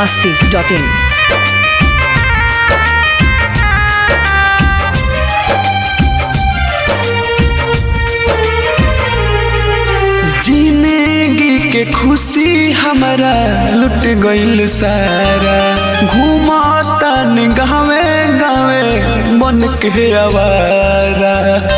masti.in. जिंदगी के खुशी हमारा लुट गईल सारा घूमता गावे गावे बन के आवारा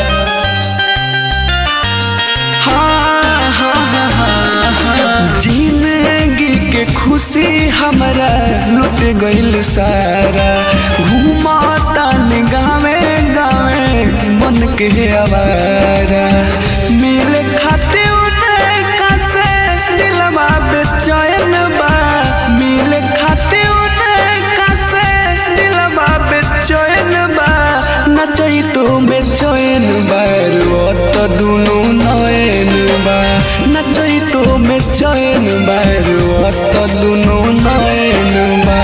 हाँ, हाँ, हाँ, हाँ, हाँ। जिंदगी के खुशी हमारा लुट गईल सारा घूमता गावे गावे बन के आवारा मिले खाते उनका से दिलवा बेचैन बा मिले खाते उनका से दिलवा बेचैन बा नचई तो बेचैन बार तो दुनु नयन बा नचई तो बेचैन बार तो दुनु नयन बा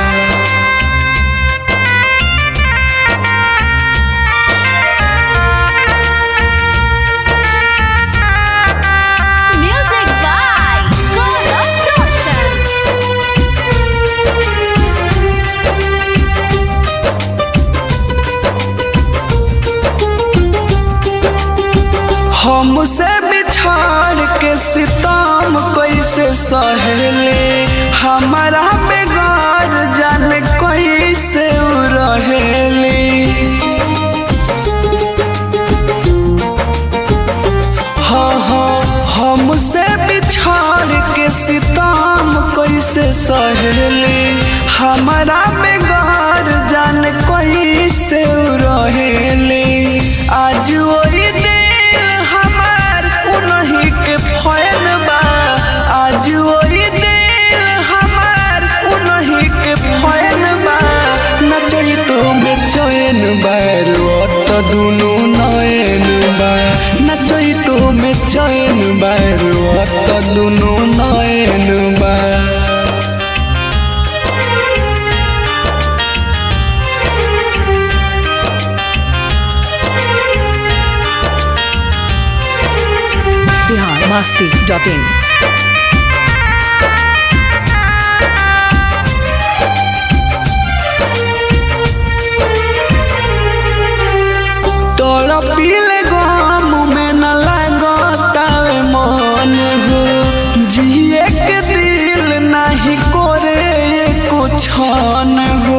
Music by Gaurav Roshan. हमसे बिछाड़ के सितम कैसे सहेले हमारा बेगार जान कैसे उ रहेली हाँ हाँ हमसे बिछाड़ के सितम कैसे सहेले हमारा बेगार जान कैसे उ रहेली आज वही दिल हमार उन्हीं के फैन बा आज वही दिल हमार उन्हीं के फैन बा नचई तो बेचैन बार तो दुनु नयन बा नचई तो बेचैन बार तो दुनु नयन बा Bihar masti.in. तोरा पीले गम में न लगतावे मन हो जिए के दिल नहीं करे कुछ हो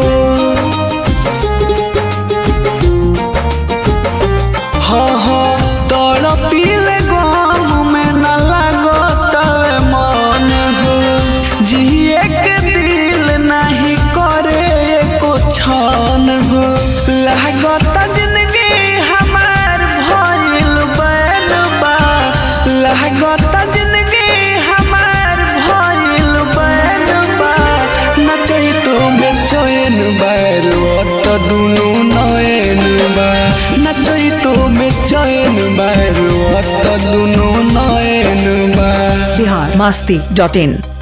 हाँ हाँ तोरा पीले गम में न लगतावे मन हो जिए के दिल नहीं करे कुछ हो लागत जिंदगी हमार भइल बैल बा लागत जिंदगी हमार भइल बैल बा नचई तो बेचैन बार तो दुनु नयन बा नचई तो बेचैन बार तो दुनु नयन बा Bihar masti.in.